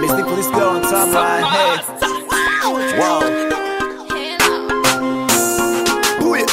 this thing for this girl on top of my head. Wow. Booyah.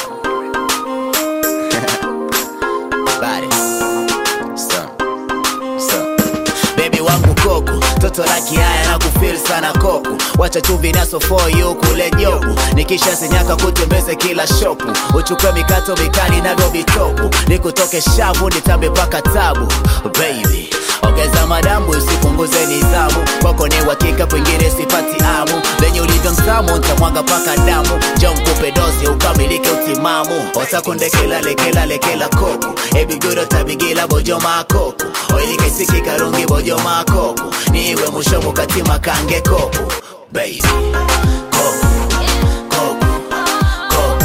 Body. Son. Son. Baby wangu koko toto la kiaya na kufil sana koko wacha chumvi naso for you kule jobu nikisha sinyaka kutembeze kila shopu uchukue mikato mikali navyo vitopu nikutoke shavu nitambe paka tabu baby ongeza madambu usipunguze nizamu kwako ni uhakika kwingine sipati amu venye ulivyo mtamu ntamwaga paka damu jo mkupe dozi ukamilike utimamu osakundekelalekela koko ebiguro tabigila bojo makoko oilikesiki karungi bojo makoko niwe mushomo katima kange koko baby koko koko koko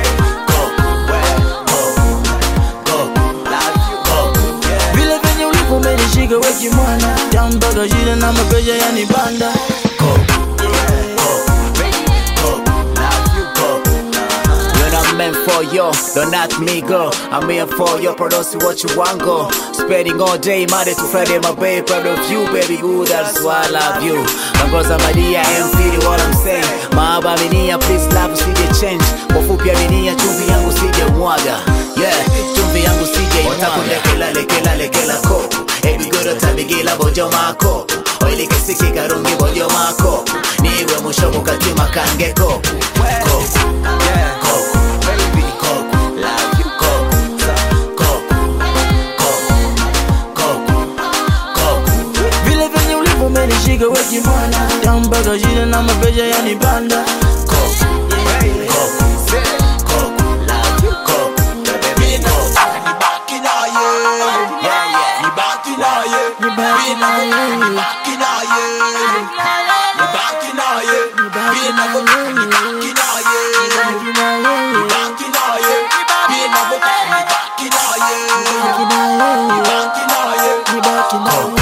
vile venye ulivo umenishika weki mwana tambaga jile na mapeja yani banda You're not meant for you, don't not me girl I'm here for you, produce what you want go Spending all day, Monday to Friday, my babe Proud of you, baby, good, that's why I love you Mangoza Maria, I am feeling what I'm saying Mahaba minia, please love, usije change Kwa fupi aminia, chumvi yangu sije mwaga Yeah, chumvi yangu sije Watakunde kela lekela lekela koko Ebi goro tabigila bojo mako Oili kesiki karungi bojo mako Niwe mushomo katima kange koko Koko Yeah. Koko Baby. Koko Love you. Koko Koko Koko Koko vile venye ulivo umenishika weki mwana tambaga jile na mapeja yani banda Koko Baby. Koko Say. Koko Love you Koko Baby Koko Yeah yeah Nibaki naye, nibaki naye, nibaki naye.